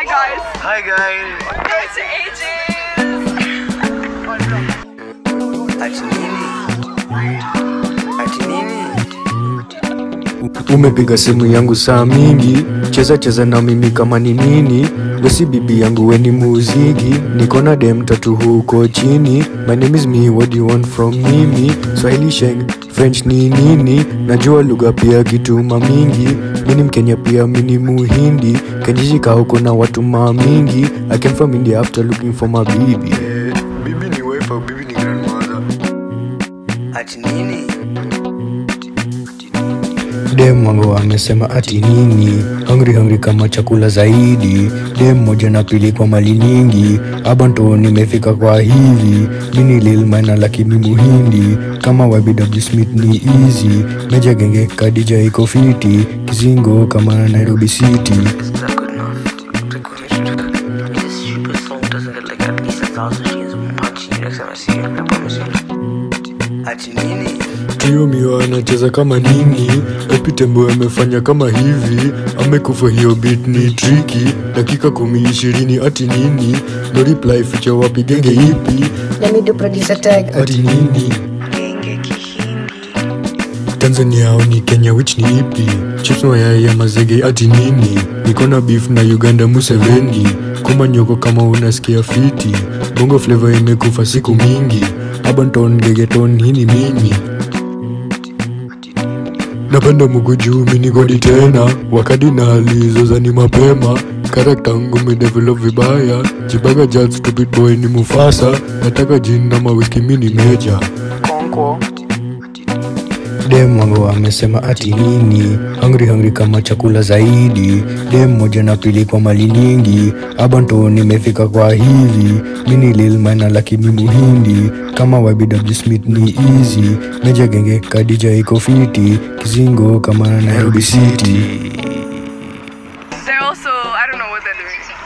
Hi guys. Hi guys. It's ages. Ati nini? Ati nini? Umepiga simu yangu saa mingi, cheza cheza na mimi kama ni nini. Wesi bibi yangu weni muzigi, niko na dem tatu huko chini. My name is me, what do you want from mimi? Swahili sheng, French ni nini? Najua lugha pia kituma mingi. Mini Mkenya pia mini Muhindi, kenjishika huko na watu maa mingi. I came from India after looking for my baby. Bibi ni wife au bibi ni grandmother? Ati nini? dem wangu amesema ati nini hungry hungry kama chakula zaidi dem moja na pili kwa mali nyingi abanto nimefika kwa hivi mini lil maina lakini muhindi kama YBW Smith ni easy meja genge kadija iko fiti kizingo kama Nairobi City Is that good enough? This stupid song doesn't get like at least a thousand shares of punch in next time I see it. I promise you. Ati nini? Trio Mio anacheza kama nini Epi Tembo amefanya kama hivi Amekufa hiyo beat ni tricky Dakika kumi ishirini ati nini No reply feature wapi genge ipi Let me do producer tag. ati nini Genge kihindi. Tanzania au ni Kenya which ni ipi Chips mayai ya mazege ati nini Niko na beef na Uganda Museveni Kuma nyoko kama unasikia fiti Bongo flavor imekufa siku mingi Abanton gegeton hii ni mimi napenda mugu juu mini godi tena wakati na hali zozani mapema karakta ngu medevelop vibaya jibaga jad stupid boy ni mufasa nataka jini na mawiki mini meja Konko. dem wangu amesema ati nini hungry hungry kama chakula zaidi dem moja na pili kwa mali nyingi abanto nimefika kwa hivi mini lil maina lakini muhindi kama YBW Smith ni easy meja genge kadija iko fiti kizingo kama Nairobi City They're also I don't know what they're doing.